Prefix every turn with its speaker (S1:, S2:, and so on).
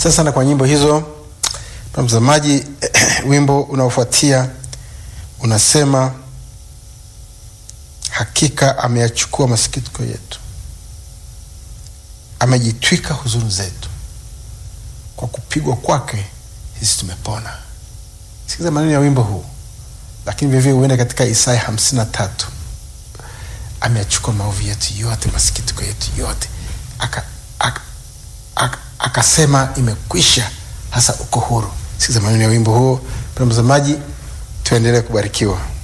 S1: asante sana kwa nyimbo hizo na mtazamaji wimbo unaofuatia unasema hakika ameyachukua masikitiko yetu amejitwika huzuni zetu kwa kupigwa kwake sisi tumepona sikiza maneno ya wimbo huu lakini vivyo huenda katika isaya hamsini na tatu ameyachukua maovu yetu yote masikitiko yetu yote akasema aka, aka, akasema imekwisha hasa uko huru sikiza maneno ya wimbo huo pena mtazamaji tuendelee kubarikiwa